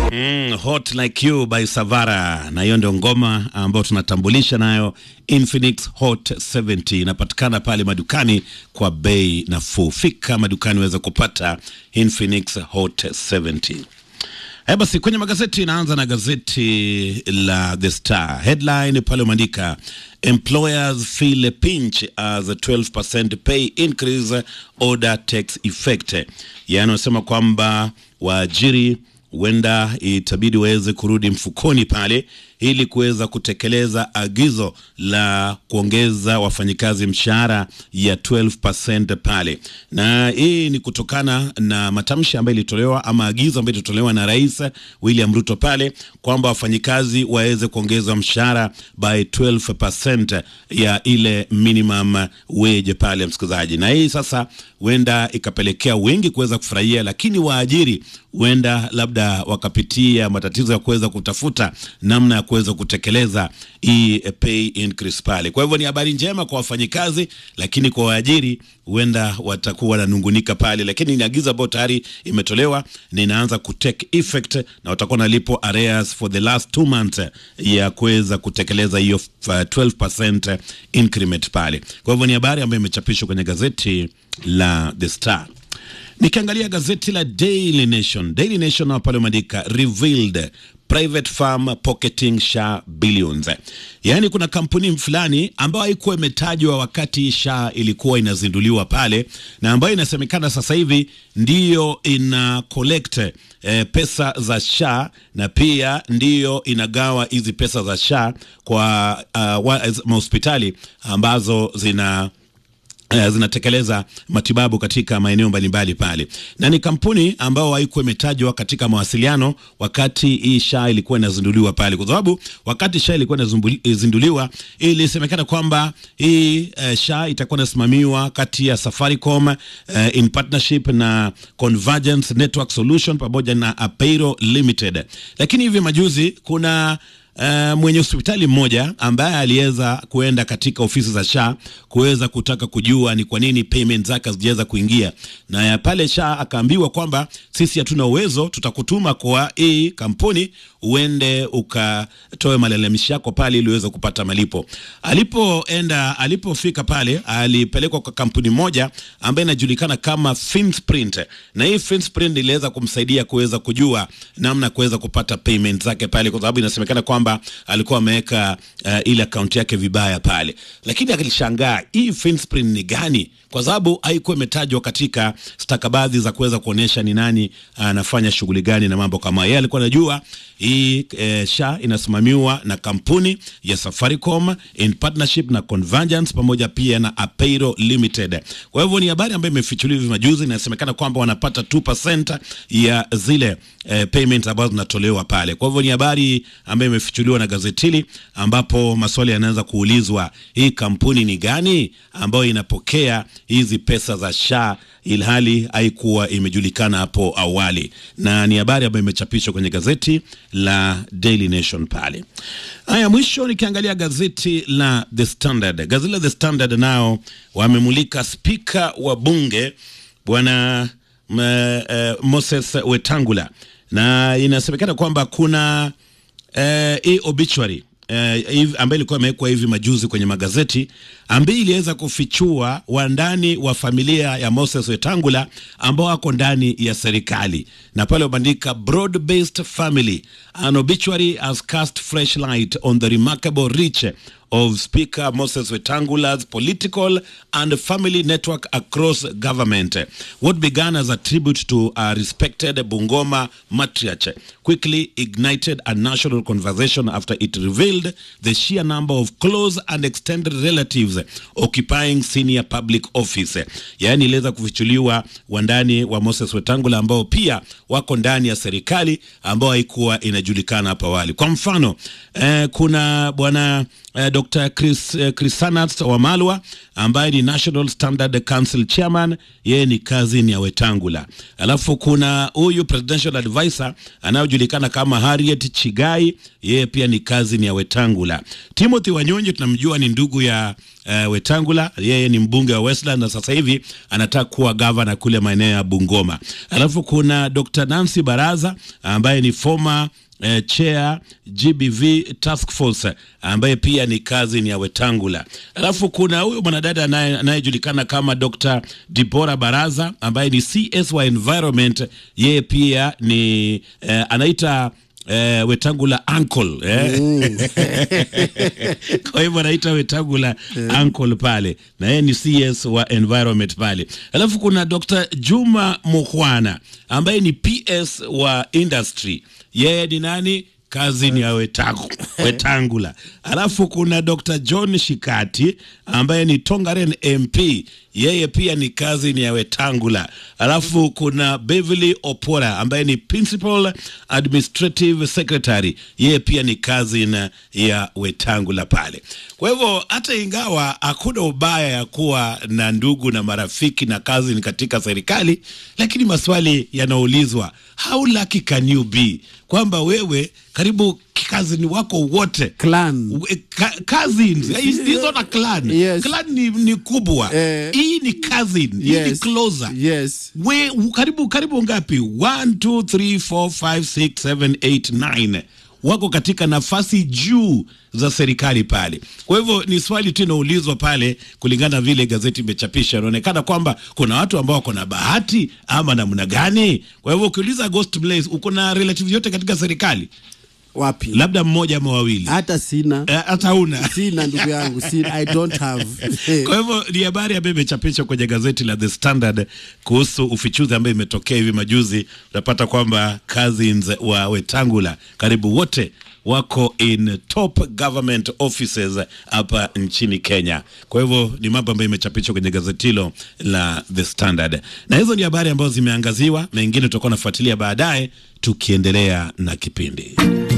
Mm, Hot Like You by Savara, na hiyo ndio ngoma ambayo tunatambulisha nayo Infinix Hot 70 inapatikana pale madukani kwa bei nafuu. Fika madukani uweze kupata Infinix Hot 70. Haya basi, kwenye magazeti inaanza na gazeti la The Star. Headline pale umeandika employers feel a pinch as a 12% pay increase order takes effect, yaani wanasema kwamba waajiri huenda itabidi waweze kurudi mfukoni pale ili kuweza kutekeleza agizo la kuongeza wafanyikazi mshahara ya 12% pale, na hii ni kutokana na matamshi ambayo ilitolewa ama agizo ambayo ilitolewa na Rais William Ruto pale kwamba wafanyikazi waweze kuongezwa mshahara by 12% ya ile minimum wage pale, msikilizaji, na hii sasa huenda ikapelekea wengi kuweza kufurahia, lakini waajiri huenda labda wakapitia matatizo ya kuweza kutafuta namna ya kuweza kutekeleza hii pay increase pale. Kwa hivyo ni habari njema kwa wafanyikazi, lakini kwa waajiri huenda watakuwa wananungunika pale, lakini ni agizo ambayo tayari imetolewa na inaanza ku take effect, na watakuwa nalipo arrears for the last two months ya kuweza kutekeleza hiyo uh, 12% increment pale. Kwa hivyo ni habari ambayo imechapishwa kwenye gazeti la The Star. Nikiangalia gazeti la Daily Nation, Daily Nation na pale umeandika revealed private farm pocketing SHA billions. Yaani kuna kampuni fulani ambayo haikuwa imetajwa wakati SHA ilikuwa inazinduliwa pale na ambayo inasemekana sasa hivi ndiyo ina collect eh, pesa za SHA na pia ndiyo inagawa hizi pesa za SHA kwa uh, mahospitali ambazo zina Uh, zinatekeleza matibabu katika maeneo mbalimbali pale, na ni kampuni ambao haikuwa imetajwa katika mawasiliano wakati hii SHA ilikuwa inazinduliwa pale, kwa sababu wakati SHA ilikuwa inazinduliwa ilisemekana kwamba hii uh, SHA itakuwa inasimamiwa kati ya Safaricom uh, in partnership na Convergence Network Solution pamoja na Apeiro Limited, lakini hivi majuzi kuna Uh, mwenye hospitali mmoja ambaye aliweza kuenda katika ofisi za SHA kuweza kutaka kujua ni kwa nini payment zake hazijaweza kuingia, na ya pale SHA akaambiwa kwamba sisi hatuna uwezo, tutakutuma kwa hii kampuni uende ukatoe malalamishi yako pale ili uweze kupata malipo. Alipoenda, alipofika pale alipelekwa kwa kampuni moja ambayo inajulikana kama Finsprint, na hii Finsprint iliweza kumsaidia kuweza kujua namna kuweza kupata payment zake pale, kwa sababu inasemekana kwamba alikuwa ameweka uh, ile akaunti yake vibaya pale, lakini akishangaa hii Finsprint ni gani, kwa sababu haikuwa imetajwa katika stakabadhi za kuweza kuonesha ni nani anafanya uh, shughuli gani na mambo kama yeye. Alikuwa anajua hii eh, SHA inasimamiwa na kampuni ya Safaricom in partnership na Convergence pamoja pia na Apeiro Limited. Kwa hivyo ni habari ambayo imefichuliwa hivi majuzi, inasemekana kwamba wanapata 2% ya zile eh, payment ambazo zinatolewa pale. Kwa hivyo ni habari ambayo imefichuliwa na gazeti hili, ambapo maswali yanaanza kuulizwa, hii kampuni ni gani ambayo inapokea hizi pesa za SHA ilhali haikuwa imejulikana hapo awali, na ni habari ambayo imechapishwa kwenye gazeti la Daily Nation pale. Haya, mwisho nikiangalia gazeti la The Standard. Gazeti la The Standard nao wamemulika spika wa bunge bwana uh, Moses Wetangula, na inasemekana kwamba kuna hii uh, obituary Uh, ambayo ilikuwa imewekwa hivi majuzi kwenye magazeti ambayo iliweza kufichua wandani wa familia ya Moses Wetangula ambao wako ndani ya serikali, na pale wabandika broad based family an obituary has cast fresh light on the remarkable reach of Speaker Moses Wetangula's political and family network across government. What began as a tribute to a respected Bungoma matriarch quickly ignited a national conversation after it revealed the sheer number of close and extended relatives occupying senior public office. Yaani iliweza kufichuliwa wandani wa Moses Wetangula ambao pia wako ndani ya serikali ambao haikuwa inajulikana hapo awali. Kwa mfano eh, kuna bwana eh, Dr. Chris, eh, Chrisanat Wamalwa ambaye ni National Standard Council Chairman, yeye ni cousin ya Wetangula. Alafu kuna huyu presidential advisor anayojulikana kama Harriet Chigai, yeye pia ni cousin ya Wetangula. Timothy Wanyonyi tunamjua ni ndugu ya uh, Wetangula, yeye ni mbunge wa Westland na sasa hivi anataka kuwa gavana kule maeneo ya Bungoma. Alafu kuna Dr. Nancy Baraza ambaye ni former eh, chair GBV task force ambaye pia ni cousin ya Wetangula. Alafu kuna huyu mwanadada anaye- anayejulikana kama Dr. Dibora Baraza ambaye ni CS wa environment, yeye pia ni eh, anaita eh, Wetangula uncle eh? kwa hivyo anaita Wetangula uncle pale, na yeye ni CS wa environment pale. Alafu kuna Dr. Juma Mukhwana ambaye ni PS wa industry, yeye ni nani? Kazi ni ya Wetangu, Wetangula. Alafu kuna Dr. John Shikati ambaye ni Tongaren MP, yeye pia ni kazi ni ya Wetangula. Alafu kuna Beverly Opora ambaye ni Principal Administrative Secretary, yeye pia ni kazi na ya Wetangula pale. Kwa hivyo hata ingawa hakuna ubaya ya kuwa na ndugu na marafiki na kazi ni katika serikali, lakini maswali yanaulizwa, how lucky can you be, kwamba wewe karibu kazini wako wote Clan. We- ka, cousins hizo na clan Yes. clan ni, ni kubwa Eh. hii ni cousin hii ni Yes. closer Yes. we u- karibu karibu ngapi 1 2 3 4 5 6 7 8 9 wako katika nafasi juu za serikali pale. Kwa hivyo ni swali tu inaulizwa pale, kulingana na vile gazeti imechapisha, inaonekana kwamba kuna watu ambao wako na bahati ama namna gani. Kwa hivyo ukiuliza Ghost Blaze, uko na relative yote katika serikali, Wapi? labda mmoja ama wawili, Hata sina. Eh, hata una Sina ndugu yangu. Sina. I don't have. Kwa hivyo ni habari ambayo imechapishwa kwenye gazeti la The Standard kuhusu ufichuzi ambayo imetokea hivi majuzi. Unapata kwamba cousins wa Wetangula karibu wote wako in top government offices hapa nchini Kenya. Kwa hivyo ni mambo ambayo imechapishwa kwenye gazeti hilo la The Standard, na hizo ni habari ambazo zimeangaziwa. Mengine tutakuwa nafuatilia baadaye tukiendelea na kipindi.